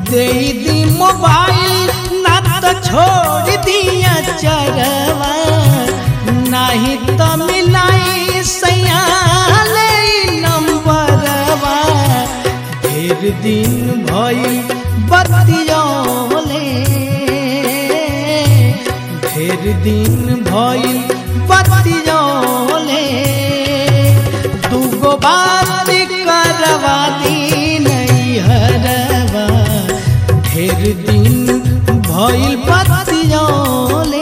दे दी mobile ना तो छोड़ दिया चरवा नहीं तो मिलाई सयाले नंबरवा ढेर दिन भई बतियोले ढेर दिन भई बतियोले दूगो बात करवा दी नहीं हरवा ढेर दिन भइल बतियोले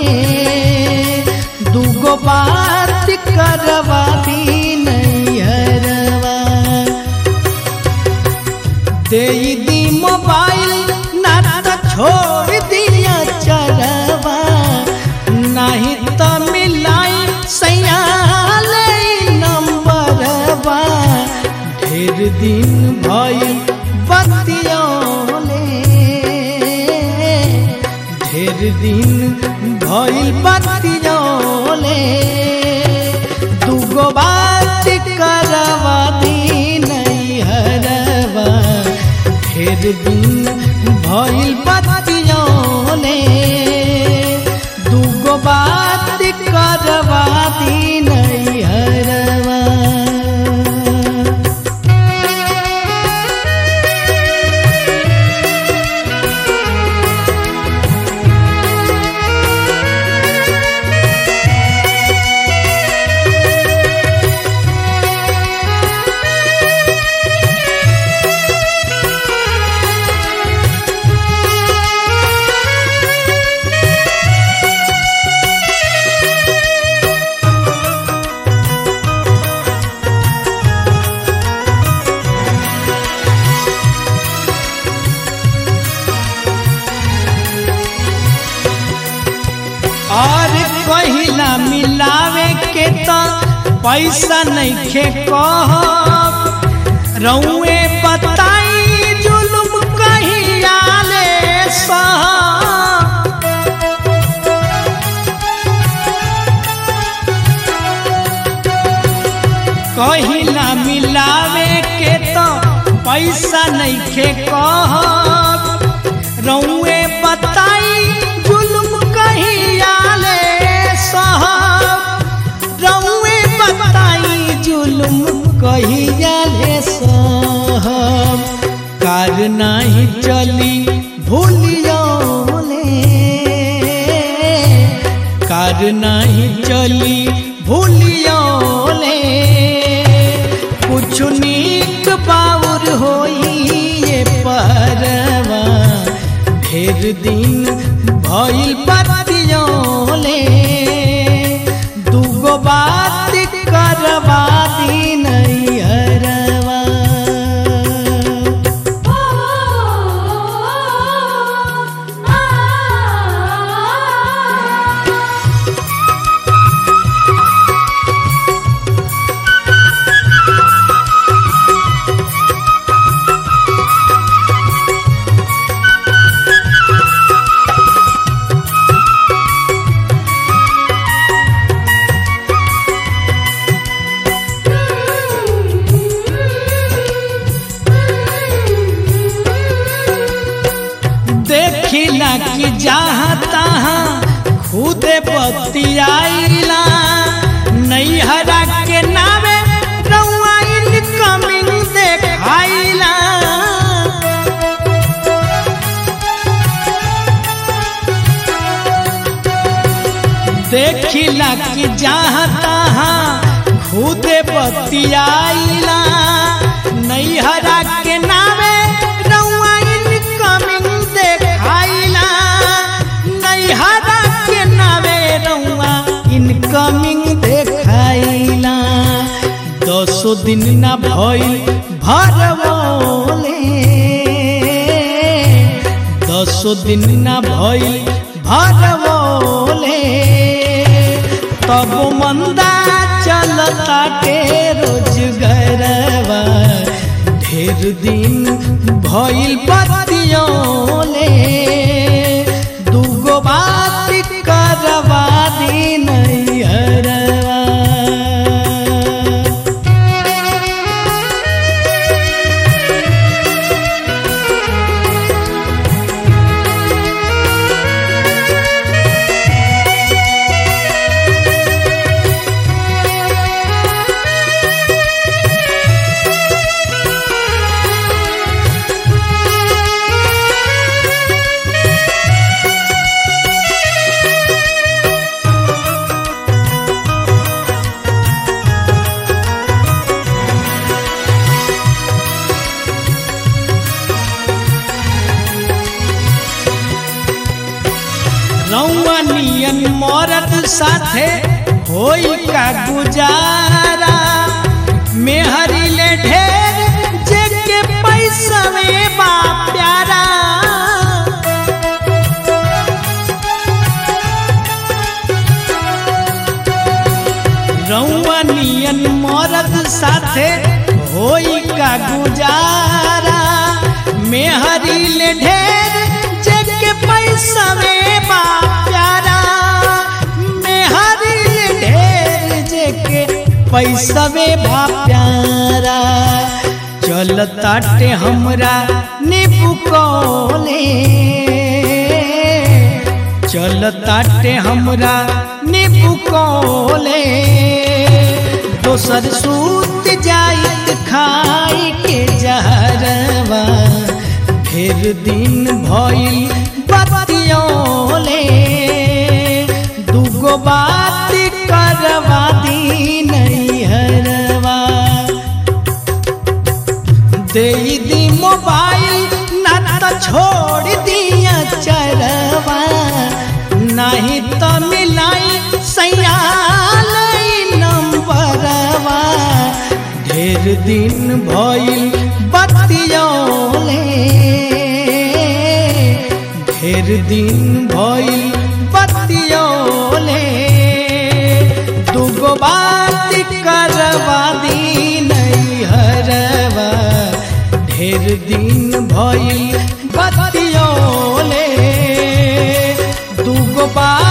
दूगो बात करवा दी नहीं हरवा दे दी मोबाइल ना तो छोड़ दिया चरवा नहीं तो मिलाई सयाले नंबरवा ढेर दिन भइल बतियोले ढेर दिन भइल बतियोले दूगो बात करवा दी नहीं हरवा ढेर दिन भइल बतियोले दूगो बात करवा दी नहीं हरवा और कहिला मिलावे के तो पैसा नहीं खे कह रउए बताई जुलुम कहिया ले सह कहिला मिलावे के तो पैसा नहीं खे कह रउए बताई जुलुम कहिया ले साहब रउए बताई जुलुम कहिया ले साहब कार नहीं चली भूलियोले कार नहीं चली भूलियोले कुछ नीक बाउर होई ये परवा ढेर दिन भइल बतियोले दूगो बात करवा दी नहीं हरवा देखिला कि जहाँ तहाँ खुदे बतियाइला नैहरा के नावे रउआ इनकमिंग देखाइला देखिला कि जहाँ तहाँ खुदे बतियाइला नैहरा के नावे रउआ इनकमिंग देखाइला नैहरा के नावे रउआ इनकमिंग देखाइला दसो दिन ना भइल भरवले दसो दिन ना भइल भरवले तब मंदा चलता के रोजगरवा ढेर दिन भइल बतियोले दूगो बात करवा दी नहीं हरवा मरद साथे होई का गुजारा मेहरी ले ढेर जेके पैसा में बा प्यारा रउआ नियन मरद साथे होई का गुजारा मेहरी ले ढेर जेके पैसा में बा प्यारा मेहरी ले ढेर जेके पैसा में बा प्यारा चल ताटे हमरा नीबू कोले चल ताटे हमरा नीबू कोले दोसर सूत जाइत खाई के जहरवा ढेर दिन भइल बतियोले दूगो बात करवा दी नैहरवा दे दी मोबाइल ना तो छोड़ दिया चरवा नहीं तो मिलाई सयाल नंबरवा ढेर दिन भइल बतियोले ढेर दिन भइल बतियोले दूगो बात करवा दी नैहरवा ढेर दिन भइल बतियोले दूगो बात